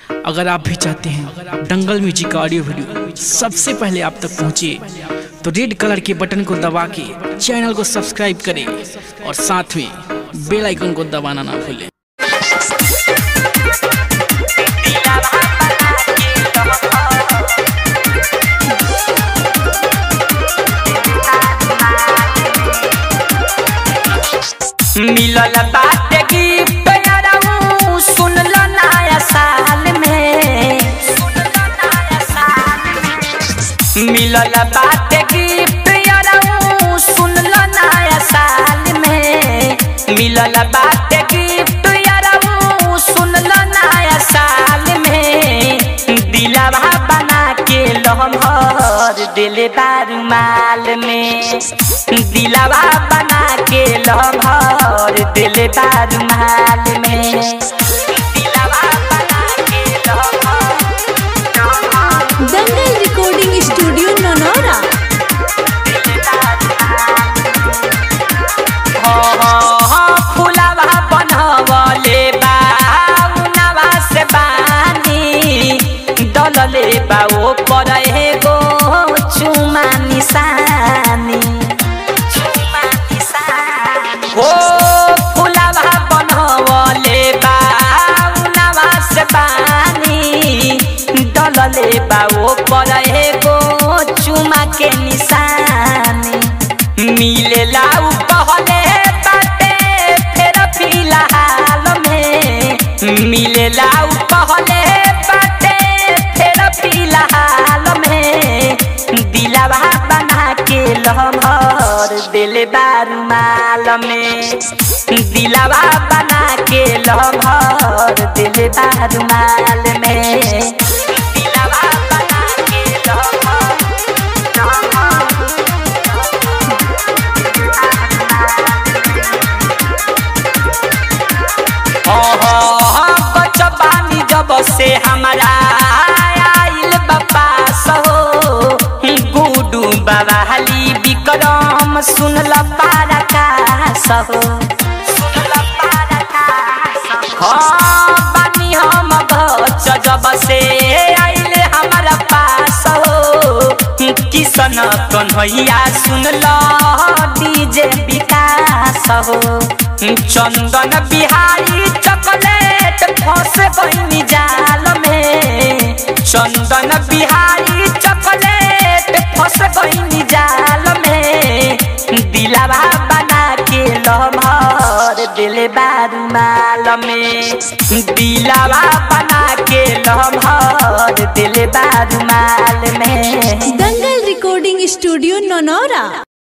अगर आप भी चाहते हैं दंगल म्यूजिक का ऑडियो वीडियो सबसे पहले आप तक पहुंचे तो रेड कलर के बटन को दबा के चैनल को सब्सक्राइब करें और साथ में बेल आइकन को दबाना ना भूलें मिलल बाटे गिफ्ट यारऊ सुनल नया साल में मिलल बाटे गिफ्ट यारऊ सुनल नया साल में मिलल बाटे गिफ्ट यारऊ सुनल नया साल में दिलवा बना के लहर दिल बारूमाल में दिलवा बना के लहर दिल बारूमाल में दिलवा बना के लहर दंगल रिकॉर्डिंग स्टूडियो ननौरा फुलवा बनवले बाउनवा से बानी डलले बा ओ पर गो चुमा निशानी चुमा निशानी हो फुलवा बनवले बाउनवा से बानी डलले बा ओ पर गो चुमा के निशानी मिलेला उ कहले बाटे फेर फिलहाल में मिलेला उ कहले बाटे फेर फिलहाल में दिलवा बना के लहर दिल बारूमाल में दिलवा बना के लहर दिल बारूमाल में दिलवा बना के लहर बचबानी जब से हमारा आइल बापा सहो गुडू बवाली विक्रम सुनल पारा का सहो सुनल पारा का हाँ बानी हम बच जब से आइल हमारा पास हो किसन कन्हैया सुनल डीजे विकास हो चंदन बिहारी चॉकलेट फंस बनी जाल में चंदन बिहारी चॉकलेट फंस बनी जाल में दिलवा बना के लहर दिल बारूमाल में दिलवा बना के लहर दिल बारूमाल में दंगल रिकॉर्डिंग स्टूडियो ननौरा